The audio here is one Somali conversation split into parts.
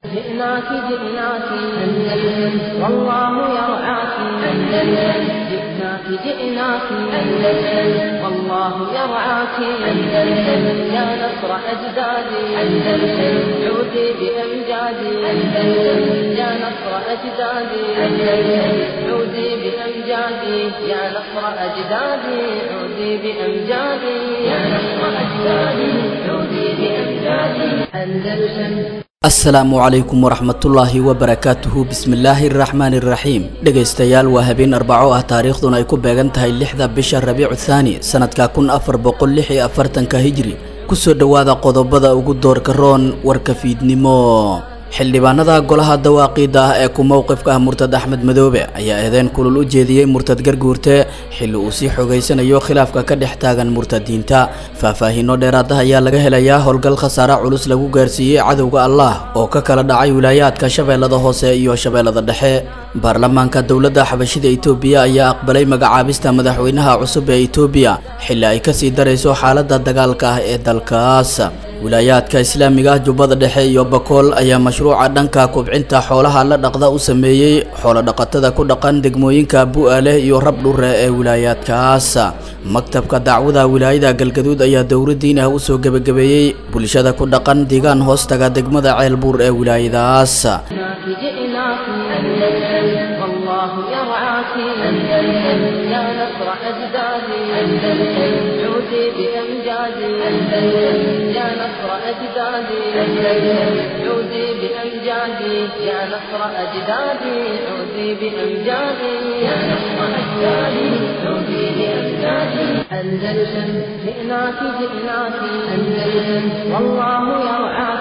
جئناك جئناك أندلس والله يرعاك أندلس جئناك جئناك أندلس والله يرعاك أندلس يا نصر أجدادي أندلس عودي بأمجادي أندلس يا نصر أجدادي أندلس عودي بأمجادي يا نصر أجدادي عودي بأمجادي يا نصر أجدادي عودي بأمجادي أندلس asalaamu calaykum waraxmatullaahi wabarakaatuhu bismillaahi araxmaani iraxiim dhegaystayaal waa habeen arbaco ah taariikhduna ay ku beegan tahay lixda bisha rabiicu thaani sanadka kun afar boqol lix iyo afartanka hijri kusoo dhowaada qodobada ugu doorka roon warka fiidnimo xildhibaanada golaha dawaaqiida ah ee ku mowqifka ah murtad axmed madoobe ayaa eedeyn kulul u jeediyey murtad garguurte xilli uu sii xogaysanayo khilaafka ka dhex taagan murtadiinta faahfaahiino dheeraada ayaa laga helayaa howlgal khasaare culus lagu gaarsiiyey cadowga allah oo ka kala dhacay wilaayaadka shabeellada hoose iyo shabeellada dhexe baarlamaanka dowladda xabashida itoobiya ayaa aqbalay magacaabista madaxweynaha cusub ee itoobiya xilli ay kasii darayso xaaladda dagaalka ah ee dalkaas wilaayaadka islaamiga ah jubbada dhexe iyo bakool ayaa mashruuca dhanka kubcinta xoolaha la dhaqda u sameeyey xoolodhaqatada ku dhaqan degmooyinka bu'aaleh iyo rabdhure ee wilaayaadkaas maktabka dacwada wilaayada galgaduud ayaa dowladdiin ah usoo gebagabeeyey bulshada ku dhaqan deegaan hoostaga degmada ceelbuur ee wilaayadaas جئناك أندلس والله يرعاك أندلس يا نصر أجدادي أندلس عودي بأمجادي أندلس يا نصر أجدادي أندلس عودي بأمجادي يا نصر أجدادي عودي بأمجادي يا نصر أجدادي عودي بأمجادي أندلس جئناك جئناك أندلس والله يرعاك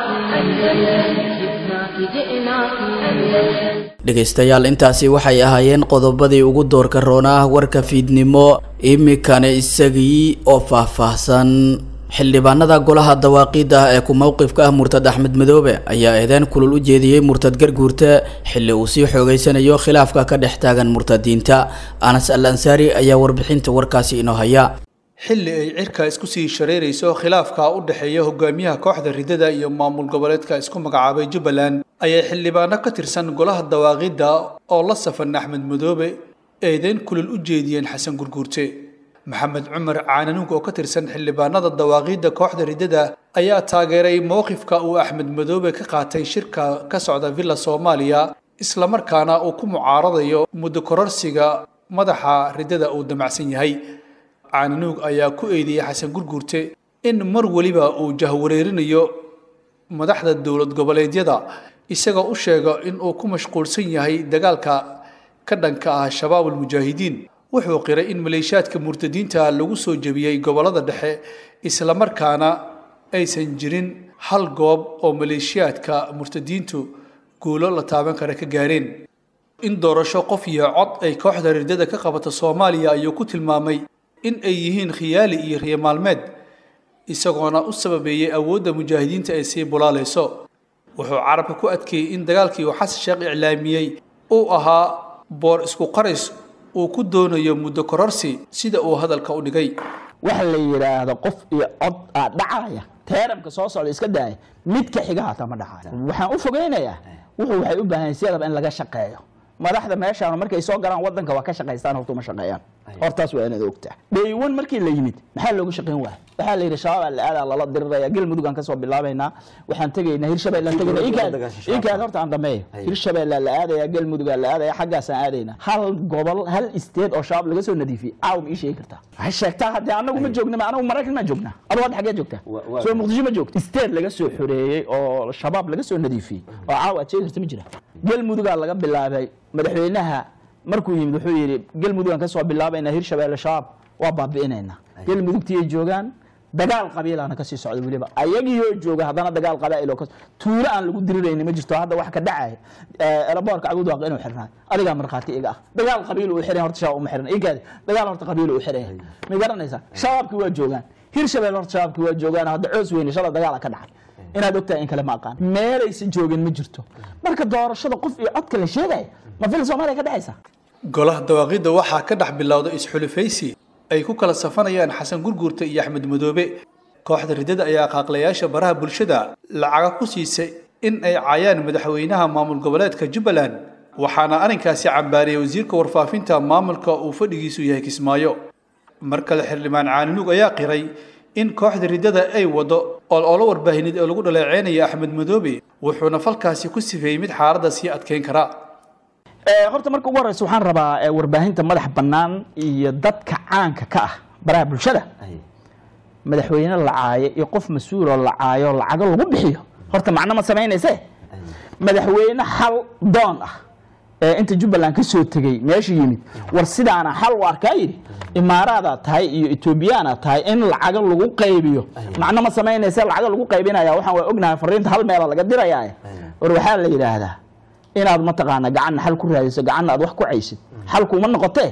أندلس جئناك جئناك أندلس dhegaystayaal intaasi waxay ahaayeen qodobadii ugu doorka roona ah warka fiidnimo imikana isagii oo faahfaahsan xildhibaanada golaha dawaaqiida ah ee ku mowqifka ah murtad axmed madoobe ayaa eedeyn kulul u jeediyey murtad garguurte xilli uu sii xoogeysanayo khilaafka ka dhex taagan murtadiinta anas al ansaari ayaa warbixinta warkaasi inoo haya xilli ay cirka isku sii shareerayso khilaafka u dhexeeya hogaamiyaha kooxda ridada iyo maamul goboleedka isku magacaabay jubbaland ayay xildhibaano ka tirsan golaha dawaaqidda oo la safan axmed madoobe eedeyn kulul u jeediyeen xasan gurguurte maxamed cumar caananuug oo ka tirsan xildhibaanada dawaaqiidda kooxda ridada ayaa taageeray mowqifka uu axmed madoobe ka qaatay shirka ka socda villa soomaaliya islamarkaana uu ku mucaaradayo muddo kororsiga madaxa ridada uu damacsan yahay caananuug ayaa ku eedeeyey xasan gurguurte in mar weliba uu jahwareerinayo madaxda dowlad goboleedyada isagoo u sheega in uu ku mashquulsan yahay dagaalka ka dhanka ah shabaab almujaahidiin wuxuu qiray in maleeshiyaadka murtadiinta lagu soo jebiyey gobollada dhexe islamarkaana aysan jirin hal goob oo maleeshiyaadka murtadiintu guulo la taaban kara ka gaareen in doorasho qof iyo cod ay kooxda ridada ka qabato soomaaliya ayuu ku tilmaamay in ay yihiin khiyaali iyo riyo maalmeed isagoona u sababeeyey awoodda mujaahidiinta ay sii bulaalayso wuxuu carabka ku adkeeyey in dagaalkii uu xasan sheekh iclaamiyey uu ahaa boor isku qaris uu ku doonayo muddo kororsi sida uu hadalka u dhigay waxa la yidhaahdo qof iyo cod aa dhacaya teeramka soo socda iska daaya midka xiga hataa ma dhacayo waxaan u fogeynayaa wuxuu waxay u baahan siyadaba in laga shaqeeyo madaxda meeshaan markay soo galaan wadanka waa ka shaqaystaan horta uma shaqeeyaan hortaas waa inaad ogtaa dhaywan markii la yimid maxaa loogu shaqayn waaya waxaa la yidhi shabaab la aadaa lala diriraya galmudug aan kasoo bilaabaynaa waxaan tegaynaa hirshabelle aan tegayna inkaad horta aan dhameeyo hirshabelle la aadaya galmudug la aadaya xaggaasaan aadaynaa hal gobol hal isteed oo shabaab laga soo nadiifiyey caaw ma ii sheegi kartaa waxay sheegtaa haddee anagu ma joogna anagu maraykan maa joognaa adu hadda xaggee joogtaa soo muqdisho ma joogta isteed laga soo xoreeyey oo shabaab laga soo nadiifiyey oo caaw aad sheegi karta ma jira galmudugaa laga bilaabay madaxweynaha markuu yimid wuxuu yidhi galmudugaan kasoo bilaabaynaa hirshabelle shabaab waa baabi'inaynaa galmudugtii ay joogaan dagaal qabiilana kasii socda weliba ayagiioo jooga haddana dagaal qabaa'il oo tuulo aan lagu dirirayni ma jirto hadda wax ka dhacaya elaboorka cabudwaaq inuu xirnaa adigaa markhaati iga ah dagaal qabiil uu xiran horta shabaab uma xiran inkaadi dagaal horta qabiil uu xiran yahay ma garanaysaa shabaabkii waa joogaan hirshabelle horta shabaabkii waa joogaan hadda coos weyne shala dagaala ka dhacay inaad ogtahay in kale ma aqaan meelaysan joogin ma jirto marka doorashada qof iyo codka la sheegaya ma fil soomaaliya ka dhexaysa golaha dawaaqidda waxaa ka dhex bilowda isxulufaysi ay ku kala safanayaan xasan gurguurta iyo axmed madoobe kooxda ridada ayaa qaaqlayaasha baraha bulshada lacaga ku siisay in ay caayaan madaxweynaha maamul goboleedka jubbaland waxaana arrinkaasi cambaariyey wasiirka warfaafinta maamulka uu fadhigiisu yahay kismaayo mar kale xildhibaan caaninuug ayaa qiray in kooxda riddada ay waddo ololo warbaahineed ee lagu dhaleeceynaya axmed madoobe wuxuuna falkaasi ku sifeeyey mid xaaladda sii adkeyn kara horta marka ugu horeysa waxaan rabaa warbaahinta madax bannaan iyo dadka caanka ka ah baraha bulshada madaxweyne la caayo iyo qof mas-uuloo la caayo lacago lagu bixiyo horta macno ma samaynayse madaxweyne xal doon ah ee inta jubbaland ka soo tegey meesha yimid war sidaana xal u arkaa yidhi imaaraadaad tahay iyo etoobiyaanaad tahay in lacago lagu qaybiyo macno ma samaynayse lacago lagu qaybinaya waxaan waa ognahay fariinta hal meela laga dirayaa war waxaa la yidhaahdaa inaad mataqaana gacanna xal ku raadiso gacanna aad wax ku caysid xalkuuma noqotee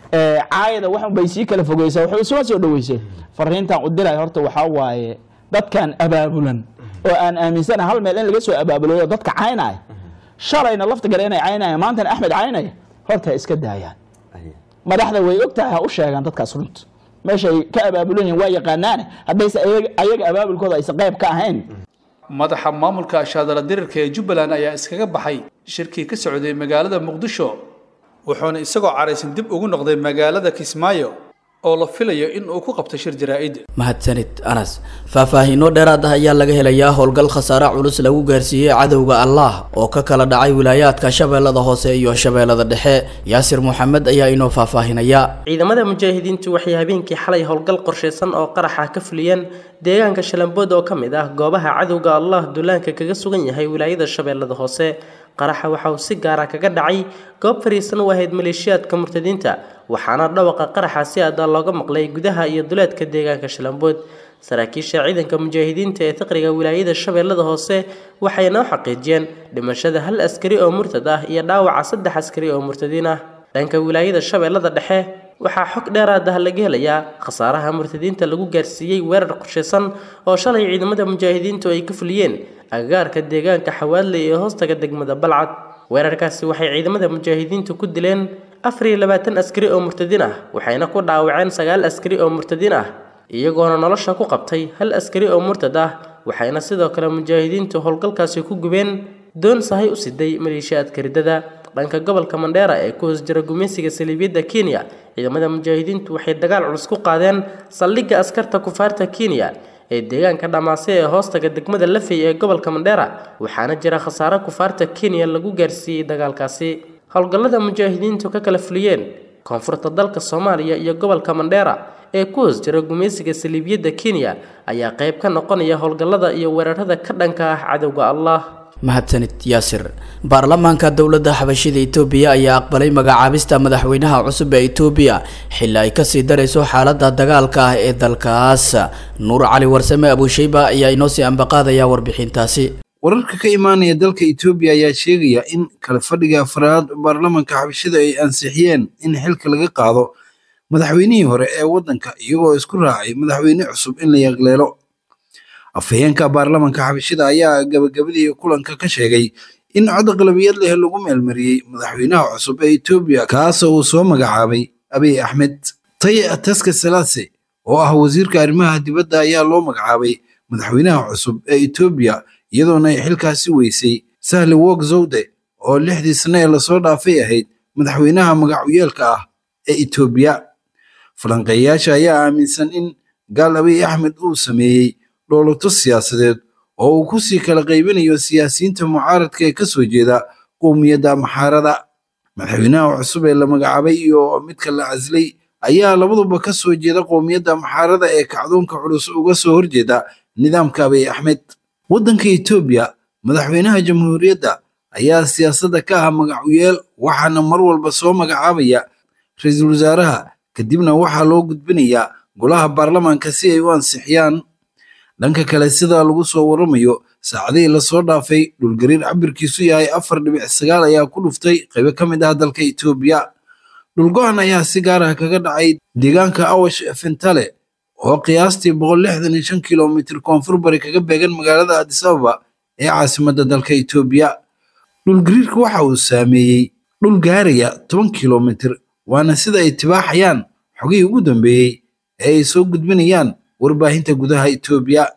caayada waxun bay sii kala fogeysaa waxay isuma soo dhaweysay fariintan u diray horta waxaa waaye dadkan abaabulan oo aan aaminsana hal meel in laga soo abaabuloyo dadka caynaya shalayna lafta gale inay caynaya maantana axmed caynaya horta iska daayaan madaxda way og tahay ha u sheegaan dadkaas runta meeshay ka abaabulan yihin waa yaqaanaane haddayse ayaga abaabulkooda aysan qayb ka ahayn madaxa maamulka ashaadala dirirka ee jubbaland ayaa iskaga baxay shirkii ka socday magaalada muqdisho wuxuuna isagoo caraysan dib ugu noqday magaalada kismaayo oo la filayo in uu ku qabto shir jaraa'id mahadsanid anas faahfaahiino dheeraad ah ayaa laga helayaa howlgal khasaare culus lagu gaarsiiyey cadowga allah oo ka kala dhacay wilaayaadka shabeellada hoose iyo shabeellada dhexe yaasir moxamed ayaa inoo faahfaahinaya ciidamada mujaahidiintu waxay habeenkii xalay howlgal qorshaysan oo qaraxa ka fuliyeen deegaanka shalambood oo ka mid ah goobaha cadowga allah duulaanka kaga sugan yahay wilaayada shabeellada hoose qaraxa waxa uu si gaara kaga dhacay goob fariisan u ahayd maleeshiyaadka murtadiinta waxaana dhawaqa qaraxa si aada looga maqlay gudaha iyo duleedka deegaanka shalambood saraakiisha ciidanka mujaahidiinta ee taqriga wilaayada shabeellada hoose waxay noo xaqiijiyeen dhimashada hal askari oo murtad ah iyo dhaawaca saddex askari oo murtadiin ah dhanka wilaayada shabeellada dhexe waxaa xog dheeraad ah laga helayaa khasaaraha murtadiinta lagu gaarsiiyey weerar qorshaysan oo shalay ciidamada mujaahidiintu ay ka fuliyeen agagaarka deegaanka xawaadley ee hoostaga degmada balcad weerarkaasi waxay ciidamada mujaahidiintu ku dileen afar iyo labaatan askari oo murtadiin ah waxayna ku dhaawaceen sagaal askari oo murtadiin ah iyagoona nolosha ku qabtay hal askari oo murtad ah waxayna sidoo kale mujaahidiintu howlgalkaasi ku gubeen doon sahay u siday maleeshiyaadka riddada dhanka gobolka mandheera ee ku hoos jira gumaysiga saliibiyadda kenya ciidamada mujaahidiintu waxay dagaal culus ku qaadeen saldhigga askarta kufaarta kenya ee deegaanka dhamaase ee hoostaga degmada lafey ee gobolka mandheera waxaana jira khasaare kufaarta kenya lagu gaarsiiyey dagaalkaasi howlgallada mujaahidiintu ka kala fuliyeen koonfurta dalka soomaaliya iyo gobolka mandheera ee ku hoos jira gumaysiga saliibiyadda kenya ayaa qayb ka noqonaya howlgallada iyo weerarada ka dhanka ah cadowga allah mahadsanid yaasir baarlamaanka dowladda xabashida itoobiya ayaa aqbalay magacaabista madaxweynaha cusub ee itoobiya xilli ay kasii darayso xaaladda dagaalka ah ee dalkaas nuur cali warsame abuusheyba ayaa inoo sii ambaqaadaya warbixintaasi wararka ka imaanaya dalka etoobiya ayaa sheegaya in kala fadhiga afraad baarlamanka xabashida ay ansixiyeen in xilka laga qaado madaxweynihii hore ee waddanka iyagoo isku raacay madaxweyne cusub in la yaqleelo afhayeenka baarlamanka xabashida ayaa gabagabadii kulanka ka sheegay in cod aqlabiyad leh lagu meelmariyey madaxweynaha cusub ee etoobiya kaasoo uu soo magacaabay abiy axmed taye ataska salaase oo ah wasiirka arrimaha dibadda ayaa loo magacaabay madaxweynaha cusub ee etoobiya iyadoona ay xilkaasi weysay sahli wog zawde oo lixdii sane ee lasoo dhaafay ahayd madaxweynaha magacuyeelka ah ee etoobiya falanqeeyayaasha ayaa aaminsan in gaal abiy axmed uu sameeyey dhoolato siyaasadeed oo uu ku sii kala qaybinayo siyaasiyiinta mucaaradka ee ka soo jeeda qowmiyadda maxaarada madaxweynaha cusub ee la magacaabay iyo midka la caslay ayaa labaduba ka soo jeeda qowmiyadda maxaarada ee kacdoonka culus uga soo horjeeda nidaamka abiy axmed waddanka etoobiya madaxweynaha jamhuuriyadda ayaa siyaasadda ka ah magacuyeel waxaana mar walba soo magacaabaya ra-iisul wasaaraha kadibna waxaa loo gudbinayaa golaha baarlamaanka si ay u ansixiyaan dhanka kale sida lagu soo waramayo saacadihii lasoo dhaafay dhulgariir cabirkiisu yahay afar dhibic sagaal ayaa ku dhuftay qaybo ka mid ah dalka etoobiya dhulgo-an ayaa si gaar ah kaga dhacay deegaanka awash fentale oo qiyaastii boqol lixdan iyo shan kilomitir koonfur bari kaga beegan magaalada adis ababa ee caasimadda dalka etoobiya dhulgariirka waxa uu saameeyey dhul gaaraya toban kilomitir waana sida ay tibaaxayaan xogihii ugu dambeeyey ee ay soo gudbinayaan warbaahinta gudaha etoobiya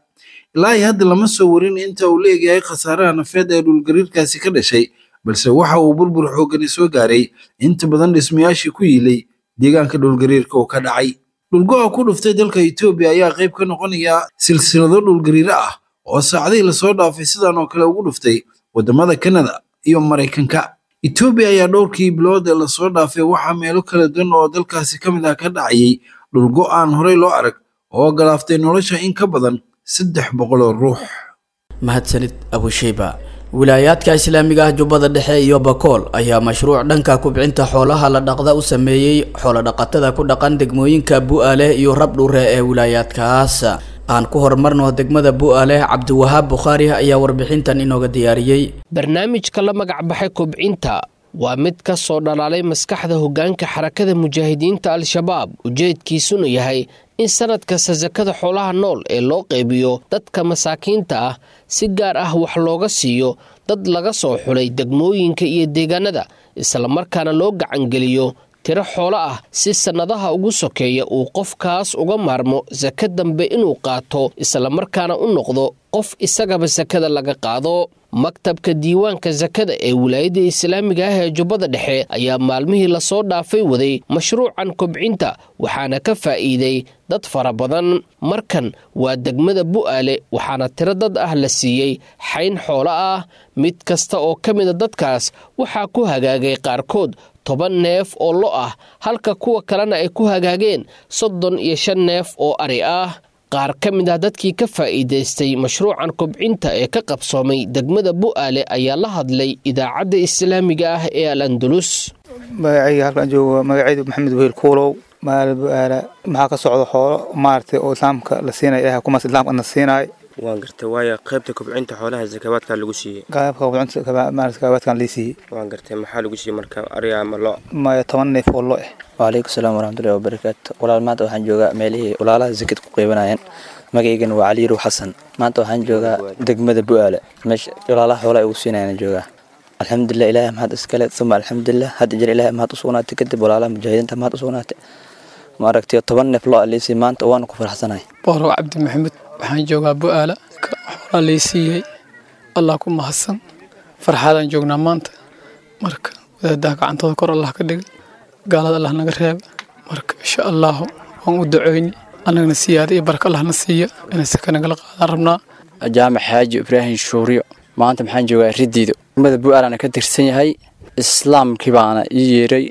ilaa iyo hadda lama soo warin inta uu leeyahay khasaaraha nafeed ee dhulgariirkaasi ka dhashay balse waxa uu burbur xoogani soo gaaray inta badan dhismayaashii ku yiilay deegaanka dhulgariirka uu ka dhacay dhulgo-a ku dhuftay dalka etoobiya ayaa qayb ka noqonaya silsilado dhulgariiro ah oo saacadihii lasoo dhaafay sidan oo kale ugu dhuftay waddamada kanada iyo maraykanka etoobiya ayaa dhowrkii bilood ee lasoo dhaafay waxaa meelo kala duwan oo dalkaasi ka mid ah ka dhacayay dhulgo aan horey loo arag oo galaaftay nolosha in ka badan saddex boqol oo ruux mahadsanid abusheyba wilaayaadka islaamiga ah jubbada dhexe iyo bakool ayaa mashruuc dhanka kubcinta xoolaha la dhaqda u sameeyey xoolodhaqatada ku dhaqan degmooyinka bu'aale iyo rabdhure ee wilaayaadkaas aan ku horumarno degmada bu'aale cabdiwahaab bukhaari ayaa warbixintan inooga diyaariyey barnaamijka la magac baxay kubcinta waa mid ka soo dhalaalay maskaxda hoggaanka xarakada mujaahidiinta al-shabaab ujeedkiisuna yahay in sanad kasta sakada xoolaha nool ee loo qaybiyo dadka masaakiinta ah si gaar ah wax looga siiyo dad laga soo xulay degmooyinka iyo deegaanada islamarkaana loo gacangeliyo tiro xoolo ah si sannadaha ugu sokeeya uu qofkaas uga maarmo saka dambe inuu qaato islamarkaana u noqdo qof isagaba sakada laga qaado maktabka diiwaanka sakada ee wilaayadda islaamiga ah ee jubbada dhexe ayaa maalmihii lasoo dhaafay waday mashruucan kobcinta waxaana ka faa'iiday dad fara badan markan waa degmada bu'aale waxaana tiro dad ah la siiyey xayn xoolo ah mid kasta oo ka mida dadkaas waxaa ku hagaagay qaarkood toban neef oo lo ah halka kuwa kalena ay ku hagaageen soddon iyo shan neef oo ari ah qaar ka mid ah dadkii ka faa'iidaystay mashruucan kobcinta ee ka qabsoomay degmada bu'aale ayaa la hadlay idaacadda islaamiga ah ee al andalus magacayga halkaan joogo magacaydu maxamed wehel kuulow magaala bu'aala maxaa ka socda xoolo maaragtay oo islaamka la siinaya ilahay kumaas islaamka na siinaay waan gartay waayo qaybta kobcinta xoolaha sakabaadkaa lagu siiyey qaybka kobcinta maaragtay sakabaadkan lii siiyey waan gartay maxaa lagu siiyey marka ariga ama lo maya toban neef oo lo eh waalaikum salaam waraxmatullahi wabarakaatu walaal maanta waxaan joogaa meelihii walaalaha sakad ku qeybanayeen magaygana waa caliyirow xasan maanta waxaan joogaa degmada bu'aale meesha walaalaha xoolaha ugu siinayaan joogaa alxamdulilah ilaahay mahad iskale uma alxamdulilah hadda jir ilaahay mahad usugnaatay kadib walaalaha mujaahidiinta mahad usugnaatay maaragtay toban neef loo aliisay maanta waana ku faraxsanahay boorow cabdi maxamed waxaan joogaa bu'aala xoolaa lay siiyey allah ku mahadsan farxaadaan joognaa maanta marka wadaadaha gacantooda kor allah ka dhiga gaalada allah naga reeba marka insha allahu waan u duceyni annagana siyaada iyo barka allahna siiya inay saka nagala qaadaan rabnaa jaamac xaaji ibraahim shuuriyo maanta maxaan joogaa ridiido degmada bu'aalana ka tirsan yahay islaamkii baana ii yeeray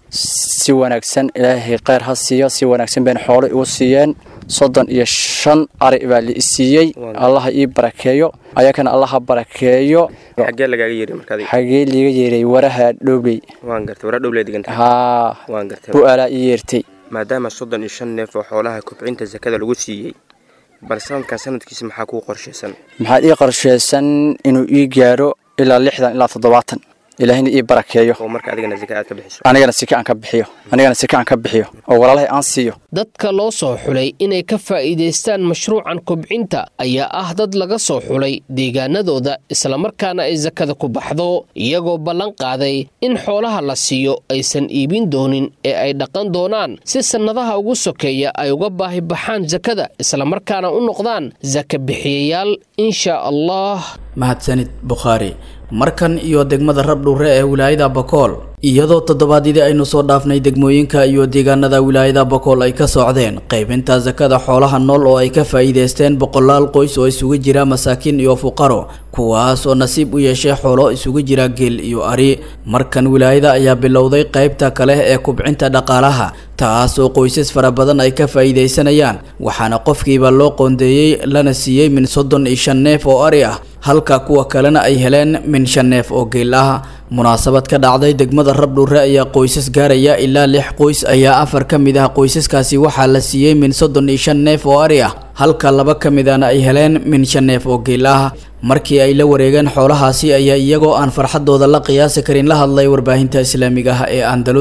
si wanaagsan ilaahay kheyr ha siiyo si wanaagsan bayna xoolo igu siiyeen soddon iyo shan ari baa la isiiyey allaha ii barakeeyo ayakana allaha barakeeyo xaggee lagaaga yeeray markaad xagee liiga yeeray waraha dhowley waan gartay waraa dhowley diganta haa waan gartay bu'aalaa ii yeertay maadaama soddon iyo shan neef oo xoolaha kobcinta sakada lagu siiyey bal sanadkan sanadkiisa maxaa kuu qorshaysan maxaad ii qorshaysan inuu ii gaaro ilaa lixdan ilaa toddobaatan ilaahina ii barakeeyo oo marka adigana saka aad ka bixiso anigana sika aan ka bixiyo anigana sika aan ka bixiyo oo walaalahay aan siiyo dadka loo soo xulay inay ka faa'iidaystaan mashruucan kobcinta ayaa ah dad laga soo xulay deegaanadooda islamarkaana ay sakada ku baxdo iyagoo ballan qaaday in xoolaha la siiyo aysan iibin doonin ee ay dhaqan doonaan si sannadaha ugu sokeeya ay uga baahi baxaan sakada islamarkaana u noqdaan saka bixiyayaal insha allah mahadsanid bukhaari markan iyo degmada rabdhuure ee wilaayada bakool iyadoo toddobaadyadii aynu soo dhaafnay degmooyinka iyo deegaanada wilaayada bakool ay ka socdeen qaybinta sakada xoolaha nool oo ay ka faa'iidaysteen boqolaal qoys oo isugu jira masaakiin iyo fuqaro kuwaas oo nasiib u yeeshay xoolo isugu jira geel iyo ari markan wilaayada ayaa bilowday qaybta kale ee kubcinta dhaqaalaha taas oo qoysas fara badan ay ka faa'iidaysanayaan waxaana qofkiiba loo qoondeeyey lana siiyey min soddon iyo shan neef oo ari ah halka kuwa kalena ay heleen min shan neef oo geel ah munaasabad ka dhacday degmada rabdhuure ayaa qoysas gaaraya ilaa lix qoys ayaa afar ka mid ah qoysaskaasi waxaa la siiyey min soddon iyo shan neef oo ari ah halka laba ka midana ay heleen min shan neef oo geel ah markii ay la wareegeen xoolahaasi ayaa iyagoo aan farxadooda la qiyaasi karin la hadlay warbaahinta islaamiga ah ee andalus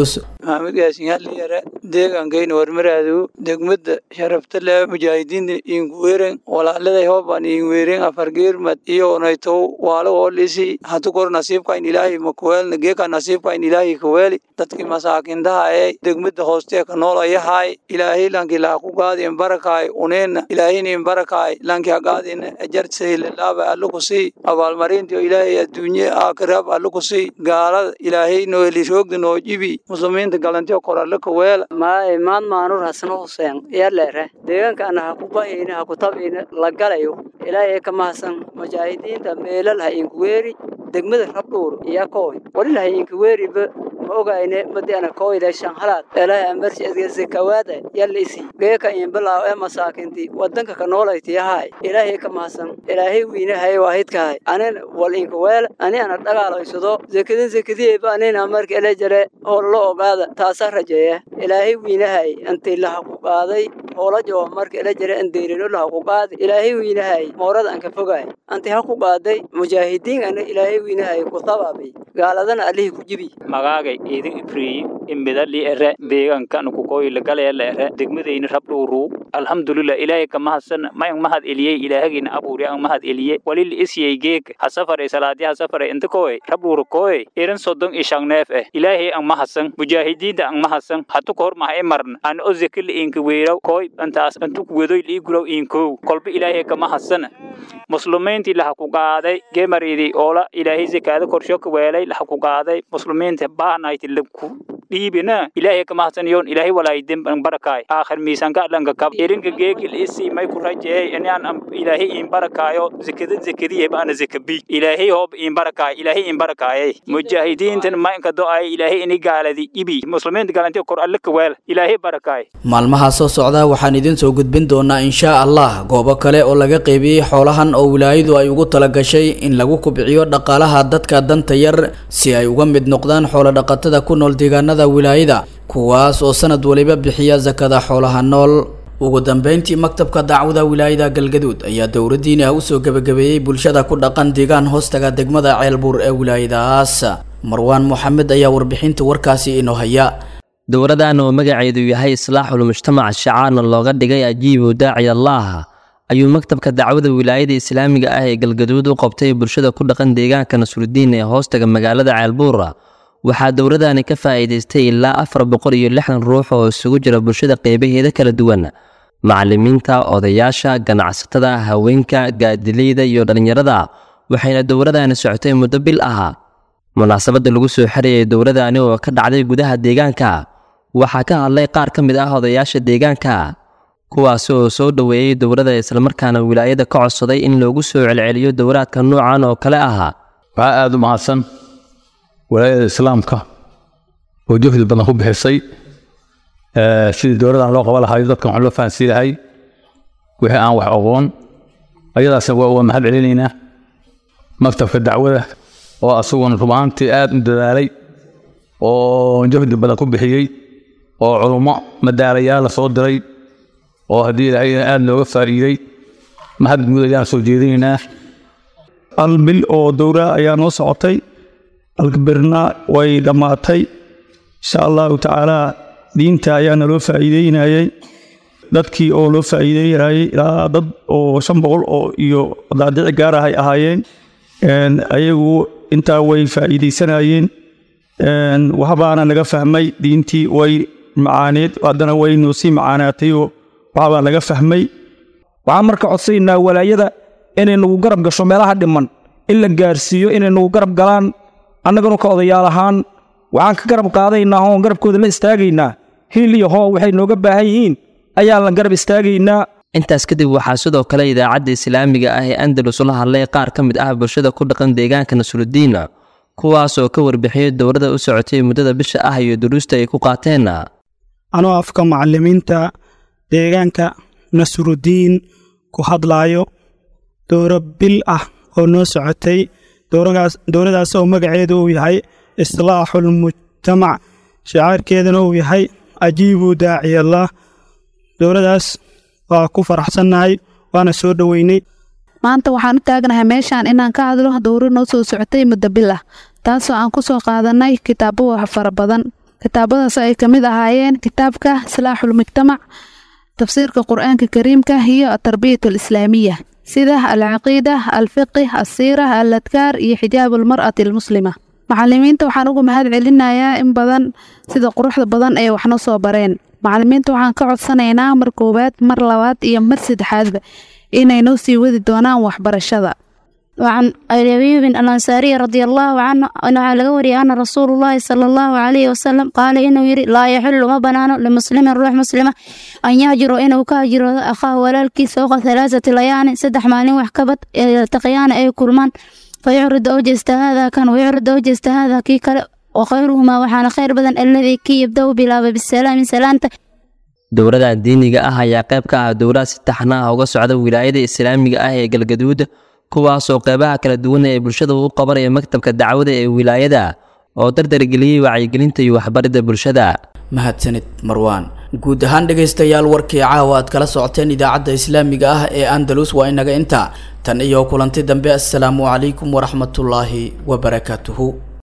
maxamed yaasin haliyare deegaankayna warmaraadu degmada sharafta leh mujaahidiinta inkuweren walaaladay hooban inweren afargeermad iyo onaytow waalo oolisi hatu kor nasiibkayn ilaahay makuweelna geeka nasiibkayn ilaahay kaweeli dadkii masaakintaha ee degmada hoostee ka noolayahay ilaahay lanki laa ku gaadin barakaay uneena ilaahaynin barakaay lanki hagaadin ajartsaylilaaba allo ku sii abaalmarintiyo ilaahay adduunye aakiraab allo ku sii gaalada ilaahay noeli roogda noo jibi muslimiinta galantiyo kor allo ka weela maaye maan maanur hasno huseen yaleere deegaankaana ha ku bahayna ha ku tabayna la galayo ilaahay ka mahadsan mujaahidiinta meelal ha inkuweeri degmada rabdhuur iyo kooy walila ha inkuweeriba ma ogayne madiana kooyda shanhalaad ilaahay amarsi adgesakawaada yalla isi geeka inbilaaw ee masaakinti wadanka ka noolaytiyahay ilaahay ka mahadsan ilaahay wiinahay waahidkahay anin wal inkuweel ani ana dhagaalaysado zekadin zekadiyeeba anina marka ele jare hoolla ogaada taasaa rajeeya ilaahay wiinahay intii laha ku qaaday hoolajo marka ele jare andeyrino laha ku qaadi ilaahay wiinahay moorada aan ka fogaay anti ha ku qaaday mujaahidiin ana ilaahay wiinahay ku tabaabay gaaladana allihii ku jibi magaagay idin ifriyi imidali ere deegaankan kukoyla galeela ere degmadayni rabdhuuru alxamdulilah ilaahay ka mahadsan mayang mahad eliyey ilaahagina abuuri ang mahad eliye walil isyey geeg hasafaray salaadi hasafaray inta koy rabdhuuru koy irin sodon ishangneef eh ilaahay ang mahadsan mujaahidiinta ang mahadsan hatu kahor maha imarn an o zekila inka weeraw koy antaas antu kuwedoy liigulaw inkow kolba ilaahay ka mahadsan muslimiintii laha ku qaaday gemaridi oola ilaahay zakaada korsho ka weelay laha ku qaaday muslimiinta baanayti laku dhiibina ilaahay ka mahadsan yoon ilaahay walaayidin barakaay aakhir miisanka dhanka kab irinka geegil isi may ku rajeey inaan ilaahay in barakaayo zakada zakadiye baana zakabi ilaahay hoob in barakaay ilaahay in barakaayay mujaahidiintan ma inka do-ay ilaahay ini gaaladi ibi muslimiinta galanti kor alle ka weel ilaahay barakaay maalmaha soo socda waxaan idin soo gudbin doonaa inshaa allah goobo kale oo laga qeybiyey xoolahan oo wilaayadu ay ugu talagashay in lagu kubciyo dhaqaalaha dadka danta yar si ay uga mid noqdaan xoolodhaqatada ku nool deegaanada wilaayada kuwaas oo sanad waliba bixiya sakada xoolaha nool ugu dambeyntii maktabka dacwada wilaayada galgaduud ayaa dowladdiini ah usoo gebagabeeyey bulshada ku dhaqan deegaan hoostaga degmada ceelbuur ee wilaayadaas marwaan moxamed ayaa warbixinta warkaasi inoo haya dowladan oo magaceedu yahay islaaxul mujtamac shacaarna looga dhigay ajiibu daaci allaah ayuu maktabka dacwada wilaayada islaamiga ah ee galgaduud u qabtay bulshada ku dhaqan deegaanka nasrudiin ee hoostaga magaalada ceelbuura waxaa dowladani ka faa'iidaystay ilaa afar boqol iyo lixdan ruux oo isugu jira bulshada qeybaheeda kala duwan macallimiinta odayaasha ganacsatada haweenka gaadileyda iyo dhallinyarada waxayna dowladani socotay muddo bil ah munaasabadda lagu soo xirayay dowladani oo ka dhacday gudaha deegaanka waxaa ka hadlay qaar ka mid ah odayaasha deegaanka kuwaasi oo soo dhoweeyey dowladda islamarkaana wilaayada ka codsaday in loogu soo celceliyo dowlaadka noocan oo kale ah waxaa aada u mahadsan walaayada islaamka oo juhdi badan ku bixisay sidii dowladan loo qaban lahayo dadkan waxaan loo fahansiin lahay wixii aan wax aqoon ayadaasna waa waa mahad celinaynaa maktabka dacwada oo asaguna rubaantii aada u dadaalay oo juhdi badan ku bixiyey oo culummo madaalayaal la soo diray oo haddii ilaahayna aada looga faa'iiday mahad guud ayaan soo jeedinaynaa hal bil oo dowra ayaa noo socotay alkabirna way dhammaatay insha allahu tacaalaa diinta ayaana loo faa'iideynayay dadkii oo loo faa'iideynayay ilaa dad oo shan boqol oo iyo daadici gaar ah ay ahaayeen ayagu intaa way faa'iideysanayeen waxbaana naga fahmay diintii way macaaneed haddana way noo sii macaanaatayoo waxbaa naga fahmay waxaan marka codsaynaa walaayada inay nagu garab gasho meelaha dhiman in la gaarsiiyo inay nagu garab galaan annaganu ka odayaal ahaan waxaan ka garab qaadaynaa oon garabkooda la istaagaynaa hiil iyo hoo waxay nooga baahan yihiin ayaan la garab istaagaynaa intaas kadib waxaa sidoo kale idaacadda islaamiga ah ee andalus la hadlay qaar ka mid ah bulshada ku dhaqan deegaanka nasrudiin kuwaas oo ka warbixiyey dowladda u socotay muddada bisha ah iyo duruusta ay ku qaateen anoo afka macallimiinta deegaanka nasrudiin ku hadlaayo dowro bil ah oo noo socotay dowladaas oo magaceedu uu yahay islaaxul mujtamac shacaarkeedana uu yahay ajiibu daaciyallah dowladaas waa ku faraxsannahay waana soo dhoweynay maanta waxaan u taagnahay meeshaan inaan ka hadlo dowro noo soo socotay muddo bil ah taasoo aan ku soo qaadanay kitaabo wax fara badan kitaabadaas ay ka mid ahaayeen kitaabka islaaxul mujtamac tafsiirka qur-aanka kariimka iyo atarbiyat alislaamiya sida alcaqiida alfiqi asiira aladkaar iyo xijaab almar'ati almuslima macalimiinta waxaan ugu mahad celinayaa in badan sida quruxda badan ay waxna soo bareen macalimiinta waxaan ka codsanaynaa mar koowaad mar labaad iyo mar saddexaadba inay noo sii wadi doonaan waxbarashada وعن أبي أيوب الأنصاري رضي الله عنه أنه على قوري أن رسول الله صلى الله عليه وسلم قال إنه يري لا يحل ما بنانه لمسلم روح مسلمة أن يهجر إنه كهجر أخاه ولالكي سوق ثلاثة ليان سدح مالين وحكبت يلتقيان أي كرمان فيعرض أوجست هذا كان ويعرض أوجست هذا كي كلا وخيرهما وحان خير بدن الذي كي يبدأ بلا بالسلام سلامته dowladda diiniga ah ayaa qayb ka ah dowlad si taxna ah uga socda wilaayada islaamiga ah ee galgaduud kuwaasoo qeybaha kala duwan ee bulshada u qabanaya maktabka dacwada ee wilaayada oo dardargeliyey wacyigelinta iyo waxbaridda bulshada mahadsanid marwaan guud ahaan dhegaystayaal warkii caawa aad kala socoteen idaacadda islaamiga ah ee andalus waa inaga inta tan iyo kulanti dambe assalaamu calaykum waraxmatullaahi wabarakaatuhu